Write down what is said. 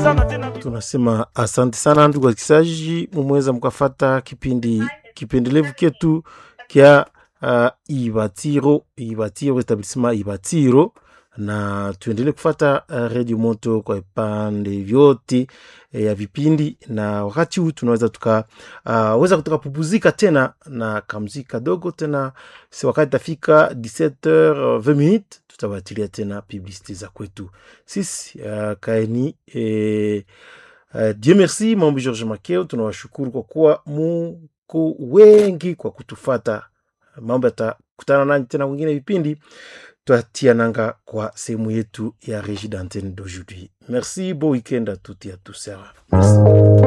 Tunasema asante sana ndugu wasikilizaji, mumeweza mkafata kipindi kipendelevu ketu kya uh, Ibatiro Ibatiro etablissement Ibatiro, na tuendelee kufata uh, redio moto kwa vipande vyote eh, ya vipindi, na wakati huu tunaweza tuka uh, weza tukapupuzika tena na kamziki kadogo tena, si wakati tafika 17h20 minutes tutawatilia tena publicité za kwetu sisi uh, kaeni eh, uh, Dieu merci mambo George Makeo, tunawashukuru kwa kuwa muko wengi kwa kutufata. Mambo yatakutana nanyi tena wengine vipindi twatia nanga kwa sehemu yetu ya Regie d'antenne d'aujourd'hui. Merci, bon week-end à toutes et à tous. Merci.